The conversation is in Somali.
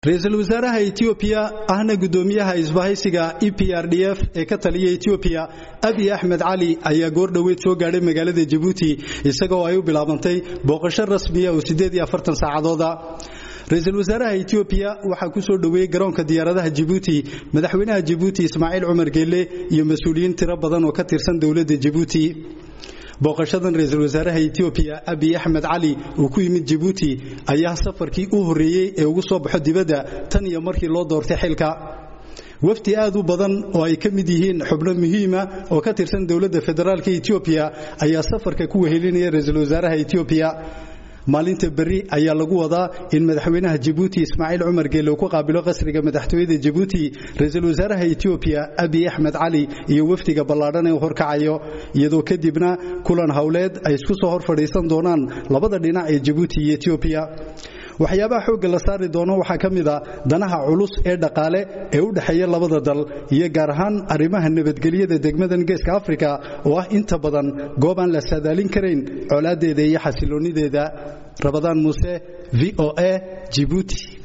ra-iisul wasaaraha etoobiya ahna guddoomiyaha isbahaysiga e p r d f ee ka taliya etoobiya abiy axmed cali ayaa goor dhoweed soo gaadhay magaalada jabuuti isagoo ay u bilaabantay booqasho rasmiya oo siddeed iyo afartan saacadooda ra-iisul wasaaraha etoobiya waxaa ku soo dhoweeyey garoonka diyaaradaha jabuuti madaxweynaha jabuuti ismaaciil cumar geelle iyo mas-uuliyiin tiro badan oo ka tirsan dowladda jabuuti booqashadan ra-iisul wasaaraha etoobiya abiy axmed cali uu ku yimid jabuuti ayaa safarkii u horreeyey ee ugu soo baxo dibadda tan iyo markii loo doortay xilka wafdi aad u badan oo ay ka mid yihiin xubno muhiima oo ka tirsan dowladda federaalka etoobiya ayaa safarka ku wehelinaya ra-iisul wasaaraha etoobiya maalinta berri ayaa lagu wadaa in madaxweynaha jabuuti ismaaciil cumar geelle uu ku qaabilo qasriga madaxtooyada jabuuti ra-iisul wasaaraha etoobiya abiy axmed cali iyo wafdiga ballaadhan ee u horkacayo iyadoo kadibna kulan howleed ay isku soo hor fadhiisan doonaan labada dhinac ee jabuuti iyo etoobiya waxyaabaha xoogga la saari doono waxaa ka mid a danaha culus ee dhaqaale ee u dhexeeya labada dal iyo gaar ahaan arrimaha nabadgelyada degmadan geeska afrika oo ah inta badan goob aan la saadaalin karayn colaadeeda iyo xasiloonideeda rabadaan muuse v o a jibuuti